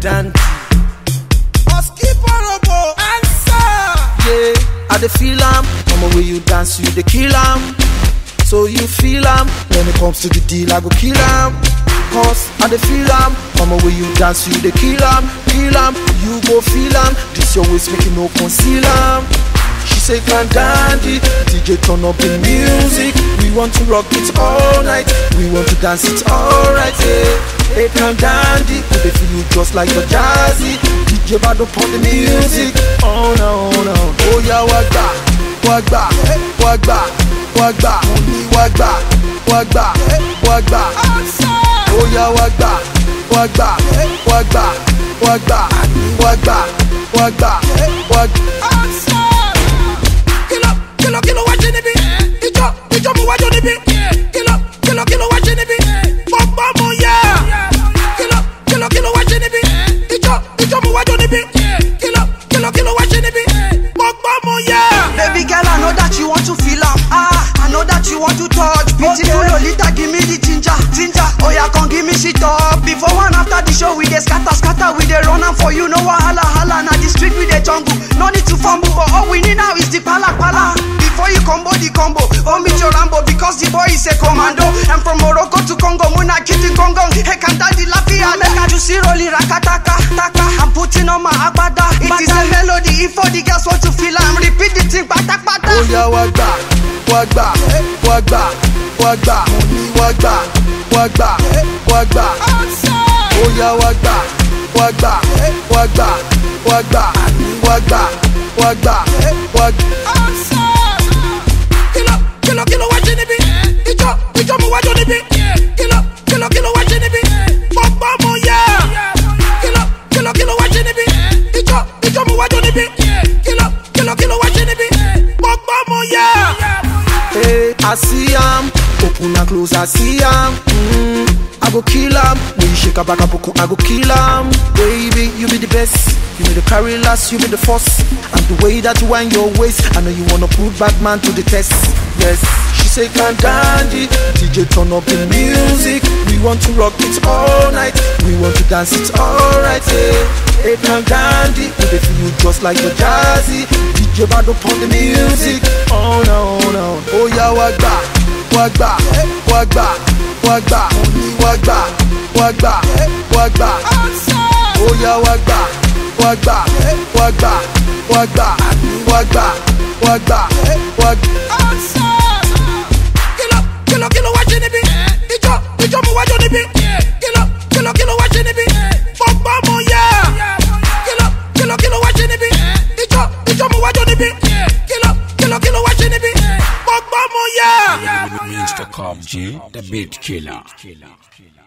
dandy. Yeah, I dey feel am. Mama, way you dance, you dey kill am. So you feel am. When it comes to the deal, I go kill am. Cause I dey feel am. Mama, way you dance, you dey kill am. Kill am, you go feel am. This your waist, make you no conceal am. She say can dandy, DJ turn up the music. We want to rock it all night. We want to dance it alright. Yeah. Hey can dandy, we dey feel you just like your jazzy. DJ bad up on the music. Oh no, oh no. Oh yeah, wagba, wagba, wagba, wagba, wagba, wagba, wagba. Oh yeah, wagba, wagba, wagba, wagba, wagba, wagba, wagba. kìlọ̀ kìlọ̀ kìlọ̀ wá ṣe níbí ìjọ ìjọ mo wájú níbí kìlọ̀ kìlọ̀ kìlọ̀ wá ṣe níbí mo gbọ́ mo yá kìlọ̀ kìlọ̀ kìlọ̀ wá ṣe níbí ìjọ ìjọ mo wájú níbí kìlọ̀ kìlọ̀ kìlọ̀ wá ṣe níbí mo gbọ́ mo yá. Baby girl, I know that you want to feel am. Ah, I know that you want to touch. Beautiful Lolita, give me the ginger, ginger. Oh yeah, come give me shit up. Before one after the show, we dey scatter, scatter, we dey run am for you. No wahala, hala. Now the street we dey jungle. No need to fumble, but all we need now is the pala, pala. Before you combo the combo, oh meet your Rambo because the boy is a commando. I'm from Morocco to Congo, Muna Kitty Congo. Hey, can daddy Lafia, make I juicy rolling rakataka, taka. I'm putting on my agbada. It is a melody. If all the girls want to feel, I'm repeat the thing, pata pata. Oh yeah, wagba, wagba, wagba, wagba, wagba, wagba, wagba. Oh yeah, wagba, wagba, wagba, wagba, wagba, wagba, wagba. kìlọ̀ kìlọ̀ kìlọ̀ wá ṣe níbí ìjọ ìjọ mo wájú níbí kìlọ̀ kìlọ̀ kìlọ̀ wá ṣe níbí mo gbọ́ mo yá kìlọ̀ kìlọ̀ kìlọ̀ wá ṣe níbí ìjọ ìjọ mo wájú níbí kìlọ̀ kìlọ̀ kìlọ̀ wá ṣe níbí mo gbọ́ mo yá. Hey, I see am, open and close, I see am. Mm, I go kill am. When you shake a back up, I go kill am. Baby, you be the best. You be the carry last, you be the first. And the way that you wind your waist, I know you wanna put bad man to the test. Yes, she say can dandy. DJ turn up the music. We want to rock it all night. We want to dance it alright. Yeah. Hey, can dandy. We dey feel you just like your jazzy. DJ bad up on the music. Oh no, oh no. Oh yeah, wagba, wagba, wagba, wagba, wagba, wagba, wagba. Oh yeah, wagba, wagba, wagba, wagba, wagba, wagba, wagba. kìlọ̀ kìlọ̀ kìlọ̀ wá ṣe níbí ìjọ ìjọ mo wájú níbí kìlọ̀ kìlọ̀ kìlọ̀ wá ṣe níbí mo gbọ́ mo yá kìlọ̀ kìlọ̀ kìlọ̀ wá ṣe níbí ìjọ ìjọ mo wájú níbí kìlọ̀ kìlọ̀ kìlọ̀ wá ṣe níbí mo gbọ́ mo yá. Mr. Cobb J, the beat killer.